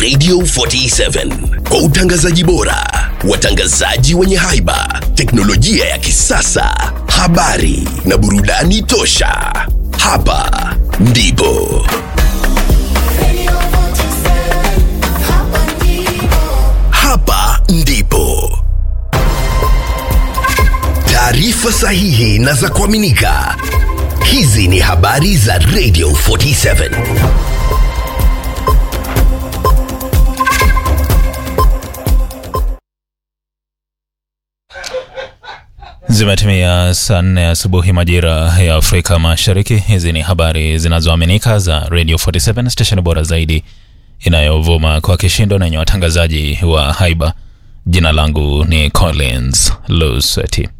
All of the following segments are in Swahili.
Radio 47 kwa utangazaji bora, watangazaji wenye haiba, teknolojia ya kisasa, habari na burudani tosha. Hapa ndipo hapa ndipo taarifa sahihi na za kuaminika. Hizi ni habari za Radio 47. Zimetimia saa nne asubuhi majira ya Afrika Mashariki. Hizi ni habari zinazoaminika za Radio 47 station bora zaidi inayovuma kwa kishindo na yenye watangazaji wa haiba. Jina langu ni Collins Luseti.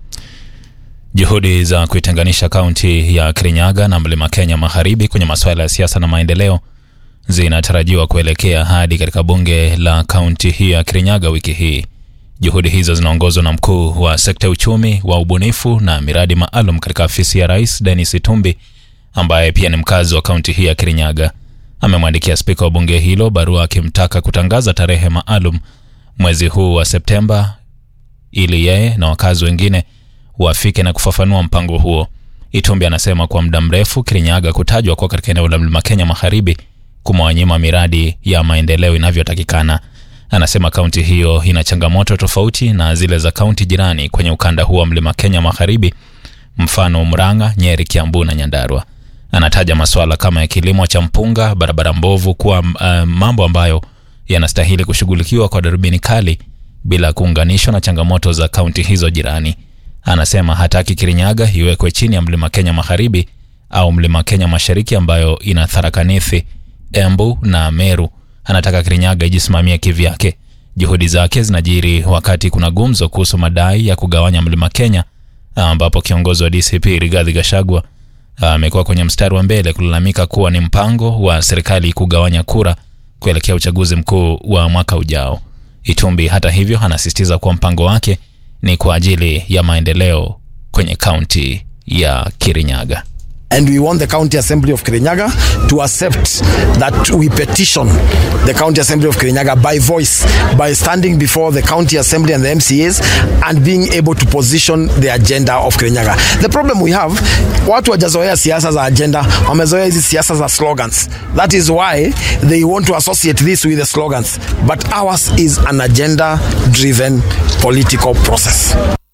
Juhudi za kuitenganisha kaunti ya Kirinyaga na Mlima Kenya Magharibi kwenye masuala ya siasa na maendeleo zinatarajiwa kuelekea hadi katika bunge la kaunti hii ya Kirinyaga wiki hii. Juhudi hizo zinaongozwa na mkuu wa sekta ya uchumi wa ubunifu na miradi maalum katika afisi ya rais Dennis Itumbi, ambaye pia ni mkazi wa kaunti hii ya Kirinyaga. Amemwandikia spika wa bunge hilo barua akimtaka kutangaza tarehe maalum mwezi huu wa Septemba ili yeye na wakazi wengine wafike na kufafanua mpango huo. Itumbi anasema kwa muda mrefu Kirinyaga kutajwa kuwa katika eneo la Mlima Kenya Magharibi kumewanyima miradi ya maendeleo inavyotakikana. Anasema kaunti hiyo ina changamoto tofauti na zile za kaunti jirani kwenye ukanda huo wa Mlima Kenya Magharibi, mfano Murang'a, Nyeri, Kiambu na Nyandarua. Anataja masuala kama ya kilimo cha mpunga, barabara mbovu kuwa uh, mambo ambayo yanastahili kushughulikiwa kwa darubini kali bila kuunganishwa na changamoto za kaunti hizo jirani. Anasema hataki Kirinyaga iwekwe chini ya Mlima Kenya Magharibi au Mlima Kenya Mashariki ambayo ina Tharaka Nithi, Embu na Meru. Anataka Kirinyaga ijisimamie kivyake. Juhudi zake zinajiri wakati kuna gumzo kuhusu madai ya kugawanya Mlima Kenya, ambapo kiongozi wa DCP Rigathi Gachagua amekuwa kwenye mstari wa mbele kulalamika kuwa ni mpango wa serikali kugawanya kura kuelekea uchaguzi mkuu wa mwaka ujao. Itumbi hata hivyo anasisitiza kuwa mpango wake ni kwa ajili ya maendeleo kwenye kaunti ya Kirinyaga. and we want the county assembly of kirinyaga to accept that we petition the county assembly of kirinyaga by voice by standing before the county assembly and the mcas and being able to position the agenda of kirinyaga the problem we have watu wajazoea siasa za agenda wamezoea hizi siasa za slogans that is why they want to associate this with the slogans but ours is an agenda driven political process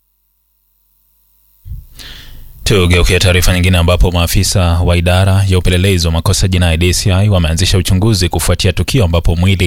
Tugeukia taarifa nyingine ambapo maafisa wa idara ya upelelezi wa makosa jinai DCI wameanzisha uchunguzi kufuatia tukio ambapo mwili